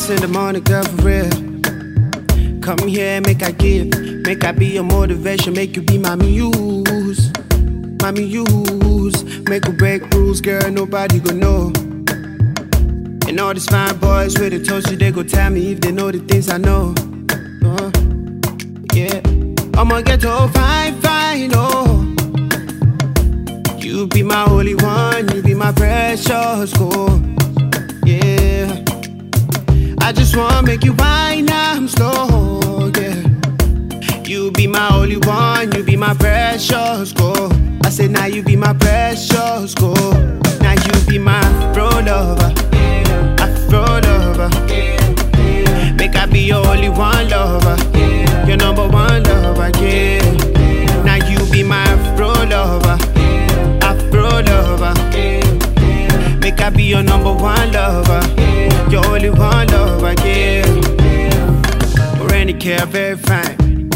in the morning, girl, for real. Come here, make I give, make I be your motivation, make you be my muse, my muse. Make or break rules, girl, nobody gon' know. And all these fine boys with the toast, they go tell me if they know the things I know. Uh, yeah, I'ma get to fine, fine, oh. You be my only one, you be my precious gold. Yeah. I just wanna make you wine, I'm slow, yeah. You be my only one, you be my precious gold. I said now you be my precious gold. Now you be my pro lover, Afro lover. Make I be your only one lover, your number one lover, yeah. Now you be my Afro lover, Afro lover. Make I be your number one lover, your only one lover, yeah. Or any care, very fine.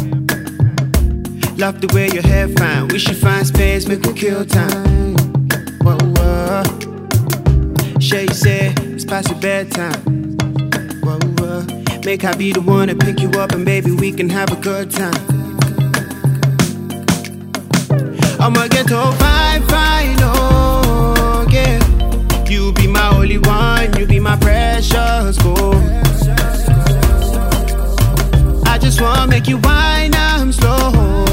Love the way your hair fine. We should find space, make we kill time. Whoa, whoa. Shay said it's past your bedtime. Whoa, whoa. Make I be the one to pick you up and baby we can have a good time. I'ma get to fine, fine, oh yeah. You be my only one, you be my precious gold. I just wanna make you wine, I'm slow,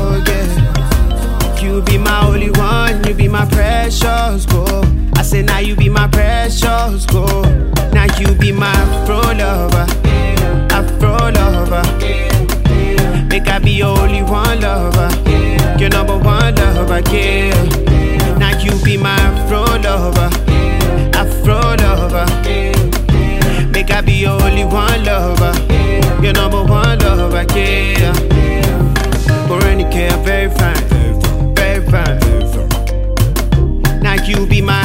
yeah. You be my only one, you be my precious gold. I say now you be my precious gold. Now you be my afro lover, afro lover. Make I be your only one lover, your number one lover, yeah. Now you be my afro lover, afro lover. Make I be your only one lover, your number one lover, yeah. Or any care, very fine, very fine. Now you be my